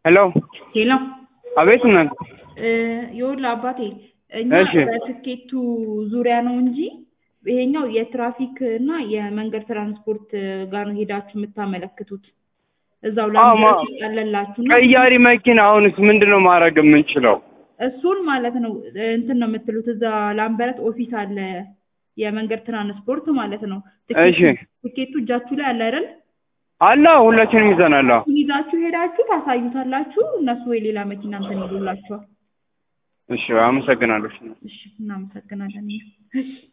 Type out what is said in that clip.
ሄሎ ሄሎ አቤት እናት ይኸውልህ አባቴ እኛ እሺ። በትኬቱ ዙሪያ ነው እንጂ ይሄኛው የትራፊክ እና የመንገድ ትራንስፖርት ጋር ነው ሄዳችሁ የምታመለክቱት እዛው አዎ፣ ማ- ላምበረት ይቀለላችሁ እና ቀያሪ መኪና አሁንስ ምንድን ነው ማድረግ የምንችለው? እሱን ማለት ነው እንትን ነው የምትሉት እዛ ላምበረት ኦፊስ አለ የመንገድ ትራንስፖርት ማለት ነው እሺ ትኬቱ እጃችሁ ላይ አለ አይደል አለ ሁላችንም ይዘናል። አዎ። እሱን ይዛችሁ ሄዳችሁ ታሳዩታላችሁ እነሱ ወይ ሌላ መኪና እንትን ይሉላችኋል እሺ አመሰግናለሁ። እሺ እናመሰግናለን እሺ